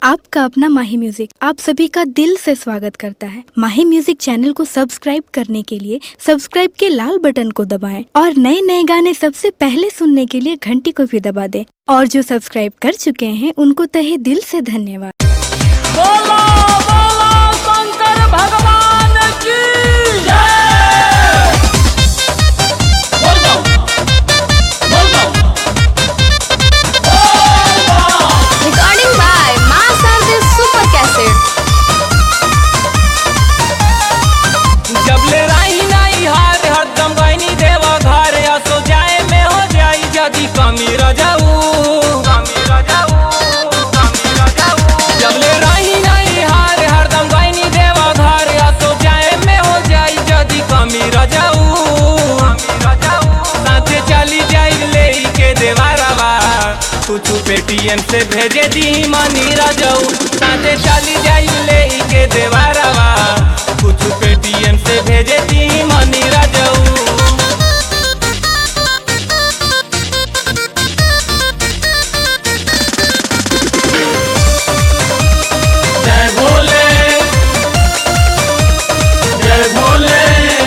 आपका अपना माही म्यूजिक आप सभी का दिल से स्वागत करता है माही म्यूजिक चैनल को सब्सक्राइब करने के लिए सब्सक्राइब के लाल बटन को दबाएं और नए नए गाने सबसे पहले सुनने के लिए घंटी को भी दबा दें और जो सब्सक्राइब कर चुके हैं उनको तहे दिल से धन्यवाद बोलो बोलो शंकर भगवान की जय बोल दो बोल दो Recording by Mass Artist Super Cassette. जब ले राही नहीं हार हरदम गईनी देव घर असो जाए में हो जाई जदी कमी रजाऊ कमी रजाऊ कमी रजाऊ जब ले राही नहीं हार हरदम गईनी देव घर असो जाए में हो जाई जदी कमी रजाऊ कमी रजाऊ साथे चली जाई ले के देवारवा कुछ पेटीएम से भेजे दी मनी रजाऊ साथे चली जाई ले के देवारवा कुछ पेटीएम से भेजे दी मनी रजाऊ जय भोले जय भोले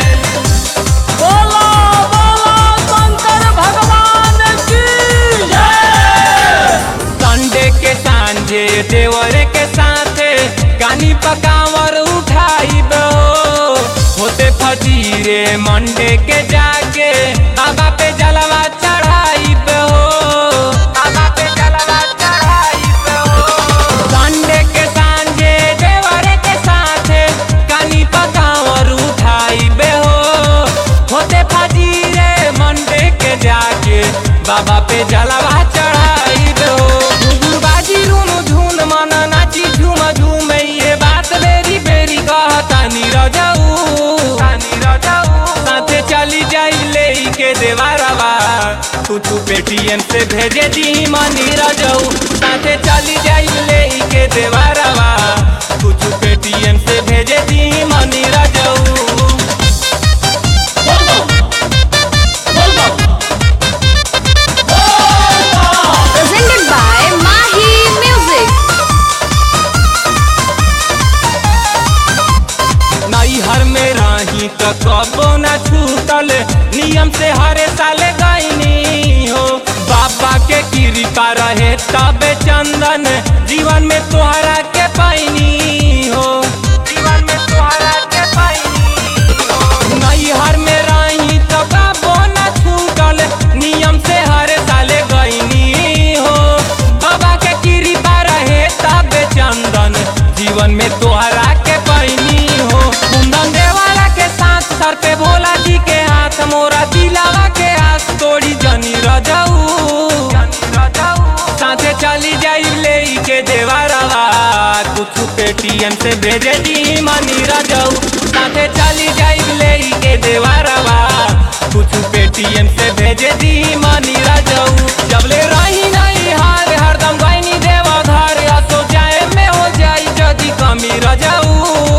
बोलो बोलो शंकर भगवान की जय संडे के सांझे देवरे के साथे कानी पकावर उठाई होते फजीरे मंडे के जाके बाबा पे जलवा चढ़ाई बाबा पे जलवा चढ़ाई संडे के सांझे देवरे के साथे कानी पकावर उठाई हो होते फजीरे मंडे के जाके बाबा पे जलवा चढ़ाई हो बाजी रूम झून मन नाची झूम झूम ये बात बेरी बेरी कहता नीरजाऊ साथे चली जाई ले के देवारवा कुछ पेटीएम से भेजे दी मनी रजाऊ साथे चली जाई ले के देवारवा कुछ पेटीएम से भेजे दी मनी रजाऊ बोल दो बोल दो Presented by Mahi Music. नैहर में रही तो कबो न छूटल नियम से हरे साले गईनी हो बाबा के कृपा रहे तबे चंदन जीवन में तोहरा के पैनी हो जीवन में तोहरा के पैनी हो नैहर में रही तो कबो न छूटल नियम से हरे साले गईनी हो बाबा के कृपा रहे तबे चंदन जीवन में तोहरा के पैनी हो कुंदन देवाला के साथ सर पे भोला जी के हाथ मोरा दिलावा के आस तोड़ी जनी रजाऊ साथे चली जाई ले के देवारवा कुछ पेटीएम से भेजे दी मनी रजाऊ साथे चली जाई ले के देवारवा कुछ पेटीएम से भेजे दी मनी रजाऊ जब ले रही नहीं हार हरदम गईनी देवा घर असो जाए में हो जाई जदी कमी रजाऊ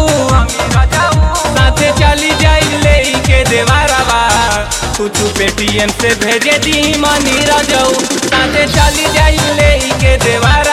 साथे चली जाई ले के देवारवा कुछ पेटीएम से भेजे दी मनी रजाऊ साथे चली जाई ले के देवार